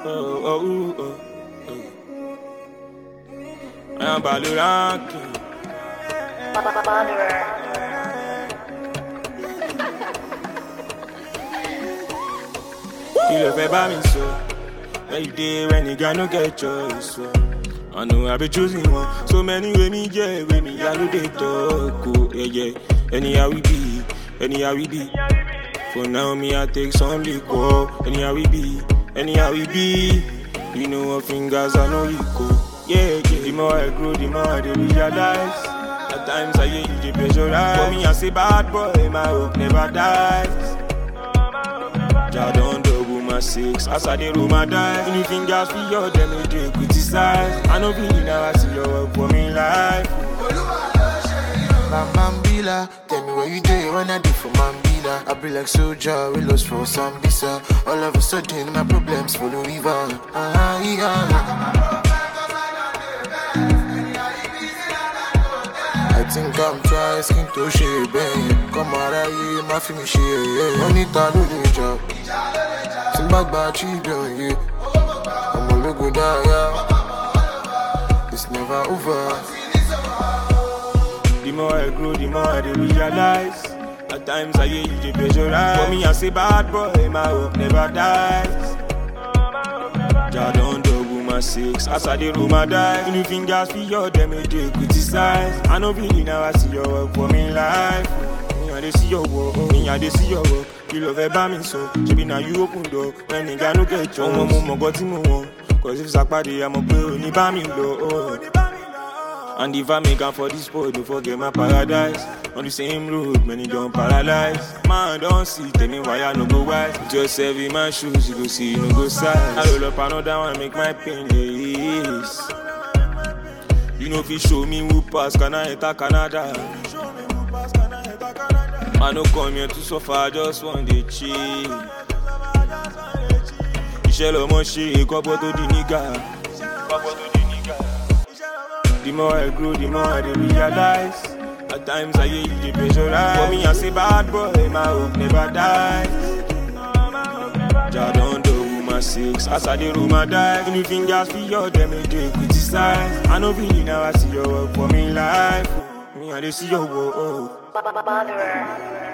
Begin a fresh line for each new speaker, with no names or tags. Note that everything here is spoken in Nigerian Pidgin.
oh, oh, oh, oh. I am Baloranki. Kí ló fẹ́ bá mi sọ? Where you dey when the guy no get choice? So. I know I be choosing one. So many way me yeah, way me I do they talk. Oh, yeah, yeah. Anyhow we be, anyhow we be. For now me I take some liquor. Anyhow we be, anyhow we be. You know what fingers I know you go. Yeah, yeah. The more I grow, the more I dey realize. At times I hear you dey pressurize. For me I say bad boy, my hope never dies. Jah don double my six as I dey roll my dice. Any fingers for your them they dey criticize. I no be now I see your work for me life.
Mambila, tell me where you dey when I did for Mambila. I be like soldier, we lost for Sambisa. All of a sudden, my problems follow river. Ah, yeah. I think I'm trying skin to share, babe. Come out of here, my film share, yeah. Money ta do the job. Simba gba children, yeah. I'm a logo die, yeah. It's never over.
The more I grow, the more I dey realize. At times I hear you dey pressurize. For me I say bad boy, my hope never dies. Jah don double my six as I dey roll my dice. Any fingers for your them they dey criticize. I no be now I see your work for me life. Me I dey see your work, me I dey see your work. You love ẹ bá mi sọ, ṣebi na you open door. When nìga no get chance. Ọmọ mo mọ̀ gọ́ tí mo wọ̀n. Cause if sàpàdé, àmọ̀ pé ò ní bá mi lọ. Oh. And if I make am for this boy, don't forget my paradise. On the same road, many don't paralyze. Man, don't see, tell me why I no go wise. Put yourself in my shoes, you go see, you no go size. I roll up another one, make my pain less. You know if you show me who pass, can I enter Canada? I no come here to suffer, I just want to chill. Iṣẹ́ lọmọ ṣe, kọ́pọ̀ tó di nígà. Kọ́pọ̀ tó di nígà. The more I grow, the more I dey realize. At times I hear you dey pressurize. For me, I say bad boy, my hope never dies. Jah don double my six as I dey roll my dice. Any fingers for your them they dey criticize. I no be now I see your work for me life. Me I dey see your work. Oh.
Botherer.